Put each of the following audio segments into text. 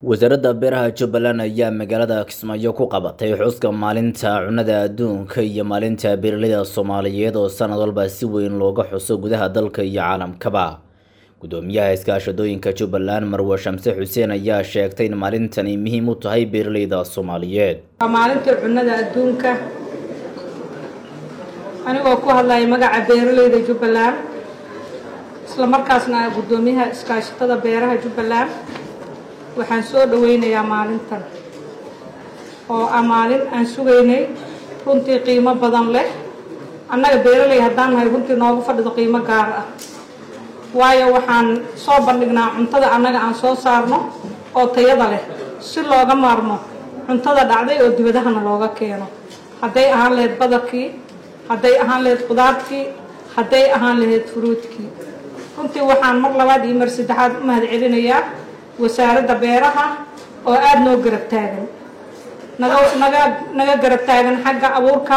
wasaaradda beeraha jubbaland ayaa magaalada kismaayo ku qabatay xuska maalinta cunnada adduunka iyo maalinta beeraleyda soomaaliyeed oo sanad walba si weyn looga xuso gudaha dalka iyo caalamkaba gudoomiyaha iskaashadooyinka jubbaland marwe shamse xuseen ayaa sheegtay in maalintani muhiim u tahay beeraleyda soomaaliyeed waa maalinta cunnada adduunka anigoo ku hadlaya magaca beeraleyda jubbaland isla markaasna ah guddoomiyaha iskaashatada beeraha jubbaland waxaan soo dhaweynayaa maalintan oo ah maalin aan sugaynay runtii qiimo badan leh annaga beeraley haddaan nahay runtii noogu fadhido qiimo gaar ah waayo waxaan soo bandhignaa cuntada annaga aan soo saarno oo tayada leh si looga maarmo cuntada dhacday oo dibadahana looga keeno hadday ahaan lahayd badarkii hadday ahaan lahayd qudaartii hadday ahaan lahayd furuudkii runtii waxaan mar labaad iyo mar saddexaad u mahad celinayaa wasaaradda beeraha oo aada noo garab taagan naga naga naga garab taagan xagga abuurka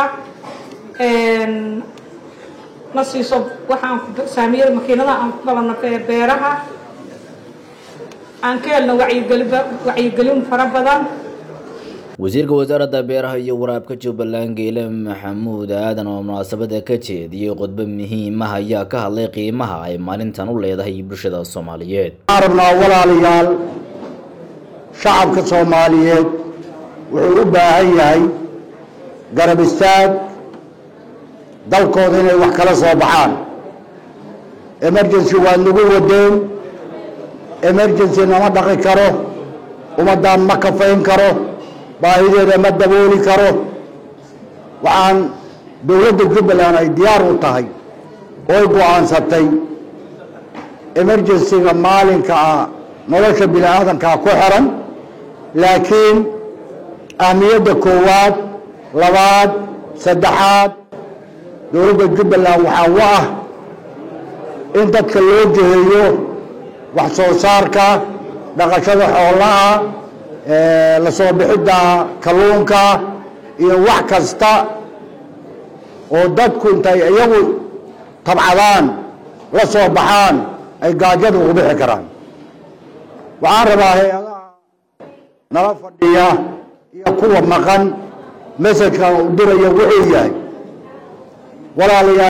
na siiso waxaan saamiyada makiinadaha aan ku galano beeraha aan ka helno wacyigeli wacyigelin fara badan wasiirka wasaaradda beeraha iyo waraabka jubbaland geele maxamuud aadan oo munaasabada ka jeediyey khudbo muhiimaha ayaa ka hadlay qiimaha ay maalintan u leedahay bulshada soomaaliyeed waxaan rabnaa walaalayaal shacabka soomaaliyeed wuxuu u baahan yahay garab istaag dalkooda inay wax kala soo baxaan emergency waa nagu wadeen emergency nama dhaqi karo ummaddaan ma kafayn karo baahideeda ma dabooli karo waxaan dowladda jubbaland ay diyaar u tahay ooy go-aansatay emergencyga maalinka ah nolosha bini aadankaa ku xiran laakiin ahmiyadda koowaad labaad saddexaad dowladda jubbaland waxaa u ah in dadka loo jiheeyo wax soo saarka dhaqashada xoolaha la soo bixidda kalluunka iyo wax kasta oo dadku intay iyagu tabcadaan la soo baxaan ay gaajada ugu bixi karaan waxaan rabaa hay-adaha nala fadhiya iyo kuwa maqan messajkan u diraya wuxuu yahay walaalayaal